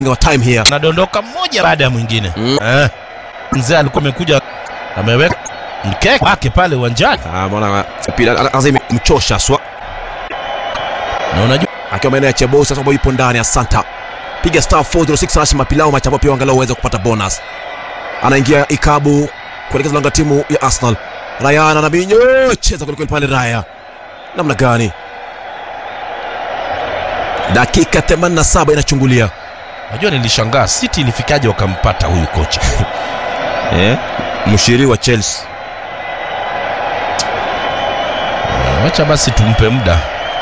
wa time here anadondoka mmoja baada ya mwingine Mm. eh. Mzee alikuwa amekuja ameweka mkeka wake pale uwanjani, Ah, bwana pila anaanza imemchosha swa na unajua akiwa maeneo ya Chebosi sasa ambayo ipo ndani ya Santa. Piga star 406 hash mapilao machapa pia angalau uweze kupata bonus. Anaingia Ikabu kuelekeza lango la timu ya Arsenal. Ryan anabinyo cheza kweli kweli pale Raya. Namna gani? Dakika 87 inachungulia. unajua, nilishangaa City ilifikaje wakampata huyu kocha Eh? Mshiri wa Chelsea. Eh, wacha basi tumpe muda.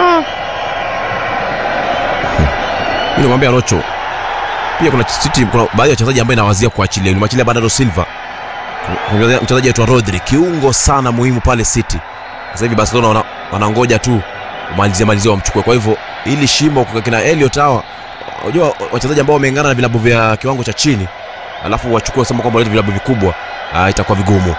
Mimi namwambia Rocho. Pia kuna City kuna baadhi ya wachezaji ambao inawazia kuachilia. Ni machilia Bernardo Silva. Kuna mchezaji aitwa Rodri, kiungo sana muhimu pale City. Sasa hivi Barcelona wana, wanangoja tu umalizie malizie wamchukue. Kwa hivyo ili shimo kwa kina Elliot hawa unajua wachezaji ambao wameungana na vilabu vya kiwango cha chini alafu wachukue kusema kwamba walete vilabu vikubwa ah, itakuwa vigumu.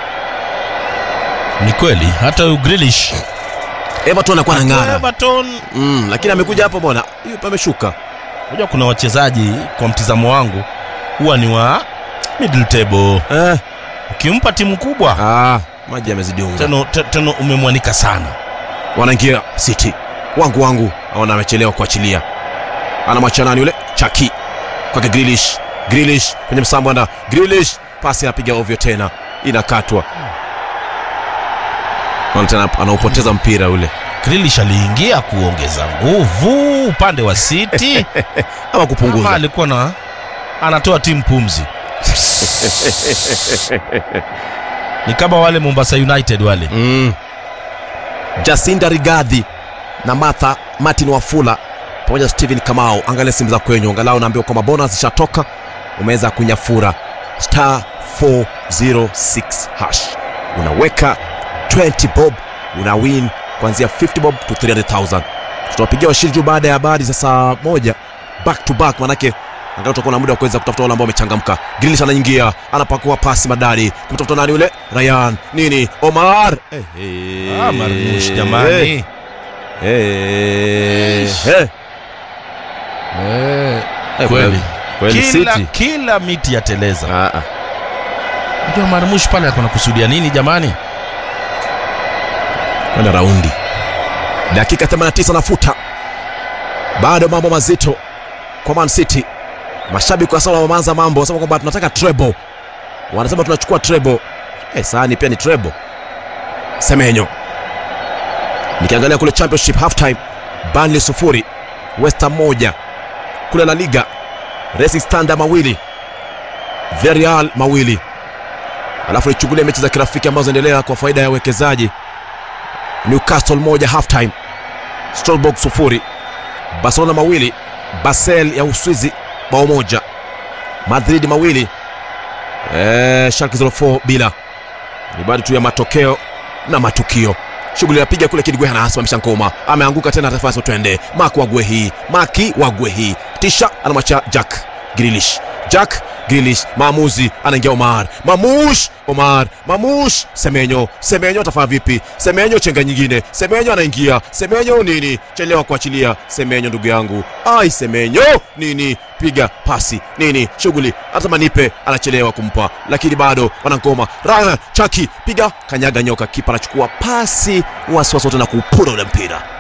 Ni kweli hata huyu Grealish Everton anakuwa anang'ara. Everton, Mm, lakini amekuja hapo bwana. Hiyo pameshuka. unajua kuna wachezaji kwa mtizamo wangu huwa ni wa middle table. Eh, Ukimpa timu kubwa ah, maji yamezidi unga. tena te- tena umemwanika sana. wanaingia City wangu wangu, aona amechelewa kuachilia, anamwacha nani yule Chaki kwake Grealish, Grealish kwenye msambo na Grealish, pasi anapiga ovyo tena, inakatwa Naona tena anaupoteza mpira ule, Grealish aliingia kuongeza nguvu upande wa City ama ama kupunguza. alikuwa na anatoa timu pumzi. Ni kama wale Mombasa United wale. Mm. Jacinda Rigadhi na Martha Martin Wafula pamoja na Steven Kamau, angalia simu za kwenyu, angalau naambiwa kwamba bonus zishatoka, umeweza kunyafura star 406 hash, unaweka 20 bob, una win kuanzia 50 bob to 300,000. Tutawapigia washindi tu baada ya habari za saa moja back to back, manake angalau tutakuwa na muda wa kuweza kutafuta wale ambao wamechangamka. Grealish anaingia, anapakua pasi madari kumtafuta nani yule Ryan nini Omar eh, eh, Ah, Marmush jamani. eh, Ish. eh. Eh, Eh, kweli. kweli Kila, City. kila miti yateleza. Ah, ah. Unajua Marmush pale alikuwa anakusudia nini jamani? kwenda raundi dakika 89 nafuta bado mambo mazito kwa Man City mashabiki wa Arsenal wameanza mambo wanasema kwamba tunataka treble wanasema tunachukua treble eh sahani pia ni treble Semenyo nikiangalia kule championship half time Burnley sufuri West Ham moja kule La Liga Racing Standard mawili Villarreal mawili alafu nichungulie mechi za kirafiki ambazo zinaendelea kwa faida ya wawekezaji Newcastle moja halftime, Strasbourg sufuri, Barcelona mawili, Basel ya Uswizi bao moja, Madrid mawili, eh, Schalke 04 bila. Ni baada tu ya matokeo na matukio. Shughuli inapiga kule Kidgwe anasimamisha ngoma, ameanguka tena, tafasi twende. Mark Wagwehi, Maki Wagwehi, tisha anamwacha Jack Grealish, Jack Grealish, maamuzi, anaingia Omar, Mamush, Omar, Mamush, Semenyo, Semenyo atafanya vipi? Semenyo chenga nyingine, Semenyo anaingia, Semenyo nini? Chelewa kuachilia, Semenyo ndugu yangu, ai Semenyo nini? Piga pasi nini? Shughuli hata manipe anachelewa kumpa, lakini bado wanangoma. Rana Chaki piga kanyaga nyoka, kipa anachukua pasi wasiwasi wote na kuupura ule mpira.